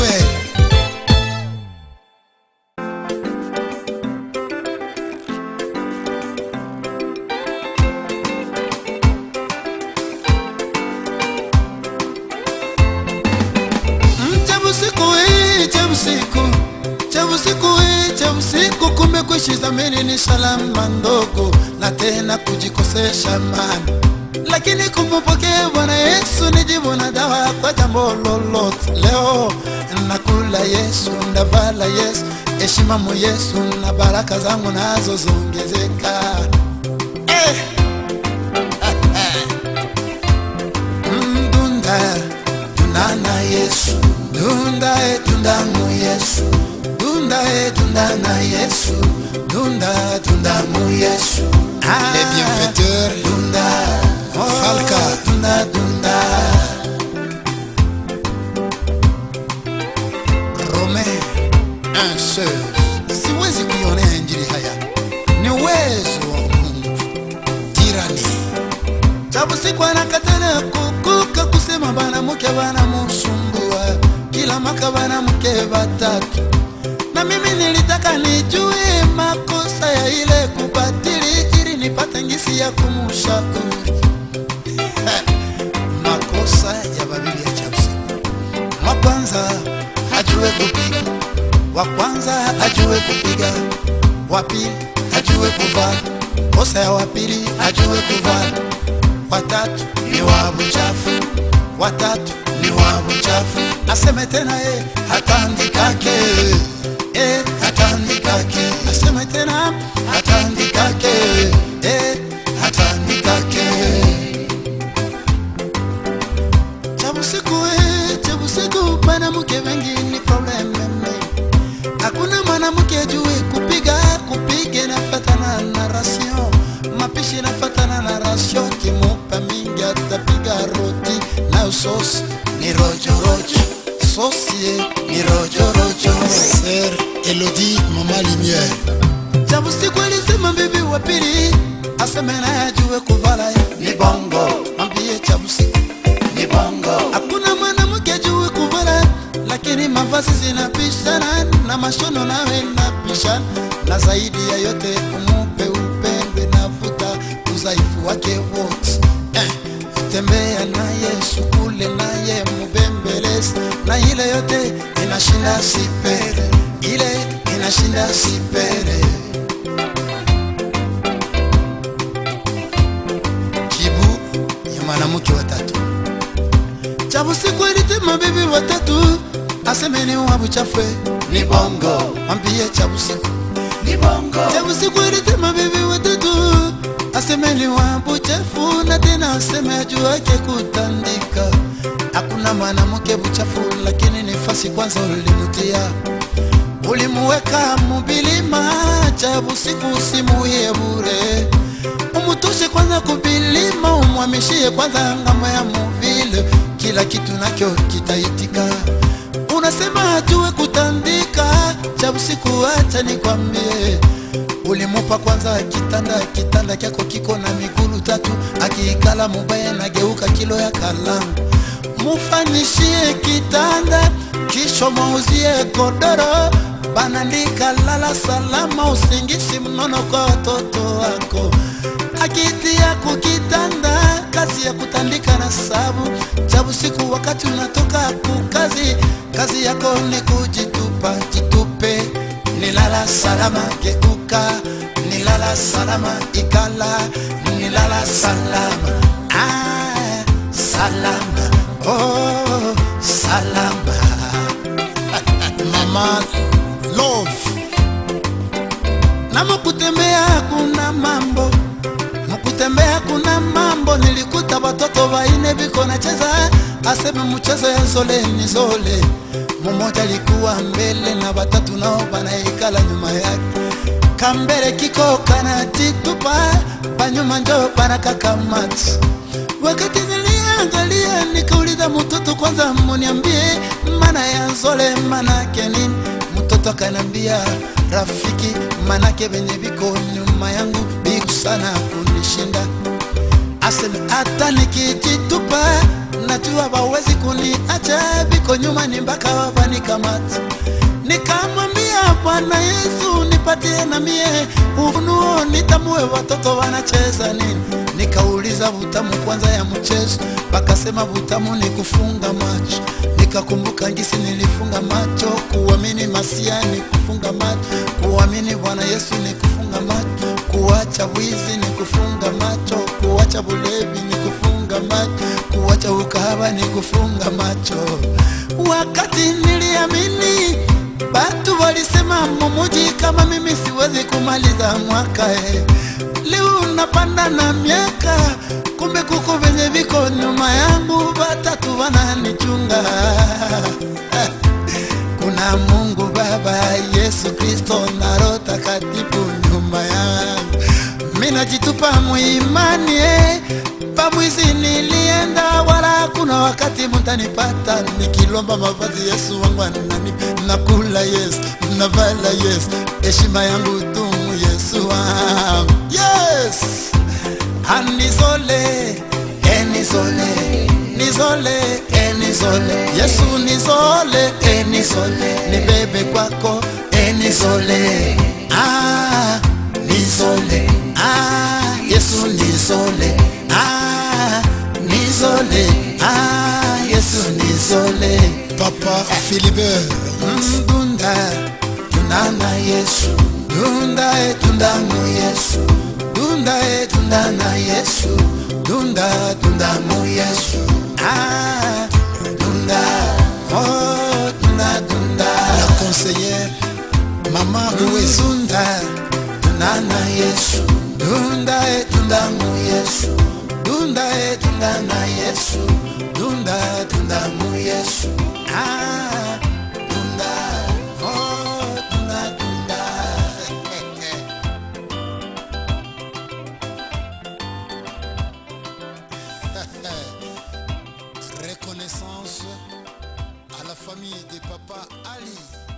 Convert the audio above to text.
Emmanuel cha usiku hii cha usiku cha usiku hii cha usiku kumbe kuishi zamini ni salama ndogo na tena kujikosesha mani lakini kumpokea Bwana Yesu ni jibu na dawa kwa jambo lolote. Leo nakula Yesu, ndavala Yesu, heshima mu Yesu na baraka zangu nazo zongezeka. Eh. Mm, Dunda tunana Yesu, dunda e tunda mu Yesu, dunda e tunda na Yesu, dunda tunda mu Yesu. Ah, Les bienfaiteurs dunda Falka. dunda dunda Romain un seul siwezi kuionea injili haya ni uwezo wa Mungu tirani Chabu siku anakatana kukuka kusema bana mke bana musumbua kila maka bana mke batatu na mimi nilitaka nijue makosa ya ile kubatili ili nipate ngisi ya kumushauri makosa ya babibi ya Chapsi. Wa kwanza ajue kupiga, wa kwanza ajue kupiga, wa pili ajue kuvaa, kosa ya wa pili ajue kuvaa, wa tatu ni wa mchafu, wa tatu ni wa mchafu. Aseme tena eh, hatandikake eh, hatandikake. Aseme tena hatandikake eh, hatandikake chabusiku eh, chabusiku mwanamke wengi ni probleme hakuna mwanamke jue kupiga kupiga nafatana na rasio mapishi nafatana na rasio kimupa mingi atapiga roti na sosi ni rojorojo sosie ni rojorojo Sœur Elodie Mama Lumière chabusiku alisema bibi wa pili aseme naye ajue kuvala ni bongo mambie chabusiku ni bongo hakuna mwanamke ajue kuvala lakini mavazi zinapishana na mashono nawe napishana na zaidi ya yote umupe upembe navuta udhaifu wake wote eh, tembea naye sukule naye mubembelezi na ile yote inashinda sipere ile inashinda sipere kibu ya mwanamke watatu chabusiku ilitema bibi watatu asemeni wabu chafwe ni bongo mwambie chabusiku ni bongo chabusiku ilitema bibi watatu asemeni wabu chafu na tena aseme ajuake kutandika hakuna mwanamke buchafu lakini nifasi kwanza ulimutia ulimuweka mubilima chabusiku usimuye bure umutoshe kwanza kubilima umwamishie kwanza ngamo ya muvile kila kitu nakyo kitaitika unasema ajue kutandika cha usiku acha nikwambie ulimupa kwanza kitanda kitanda kyako kiko na migulu tatu akiikala mubaya nageuka kilo ya kalamu mufanyishie kitanda kisho mauzie godoro banandika lala salama usingisi mnono kwa watoto wako akitia kukitanda kazi ya kutandika na sabu chabu siku wakati unatoka kukazi kazi yako ni kujitupa jitupe nilala salama geuka nilala salama ikala nilala salama ah, salama oh, salama Mama Love na mukutembea kuna mambo mukutembea kuna mambo nilikuta watoto waine biko nacheza aseme mchezo ya zole ni zole mumoja alikuwa mbele na watatu nao banaikala nyuma yake kambele kiko kanatitupa banyuma njo banakakamati wakati niliangalia nikauliza mtoto kwanza muniambie mana ya nzole manake nini mtoto akanambia rafiki manake venye viko nyuma yangu biku sana kunishinda aseme hata nikijitupa minajua bawezi kuniacha biko nyuma ni mpaka wavanikamata nikamwambia bwana yesu nipatie na mie ufunuo nitamue watoto wanacheza nini nikauliza butamu kwanza ya mchezo bakasema butamu ni kufunga macho nikakumbuka ngisi nilifunga macho kuamini masia ni kufunga macho kuamini bwana yesu ni kufunga macho kuacha wizi ni kufunga macho kuacha bulevi ni kufunga macho kuacha ukahaba ni kufunga macho wakati niliamini Batu walisema mumuji kama mimi siwezi kumaliza mwaka eh. Leo napanda na miaka, kumbe kuko venye viko nyuma yangu, batatu wananichunga kuna Mungu Baba, Yesu Kristo na Roho Takatifu nyuma yangu. Mimi najitupa muimani eh. Pamwizi nilienda wala kuna wakati mtanipata nikilomba mavazi Yesu wangu anani nakula Yesu navala Yesu heshima yangu tumu Yesu wangu yes anisole enisole nizole enisole Yesu nizole enisole nibebe kwako enisole ah nizole ah Yesu nizole ah nizole ah Yesu nizole Papa Philibert, Dunda, tunda na Yesu. Dunda e tunda mu Yesu. Dunda e tunda na Yesu. Dunda tunda mu Yesu. Ah, dunda. Oh, tunda tunda. la conseillère, Maman Louise, Dunda, tunda na Yesu. Dunda e tunda mu Yesu. Dunda e tunda na Yesu. Dunda tunda mu Yesu. Ah, dunda. Oh, tunda tunda. reconnaissance à la famille de Papa Ali.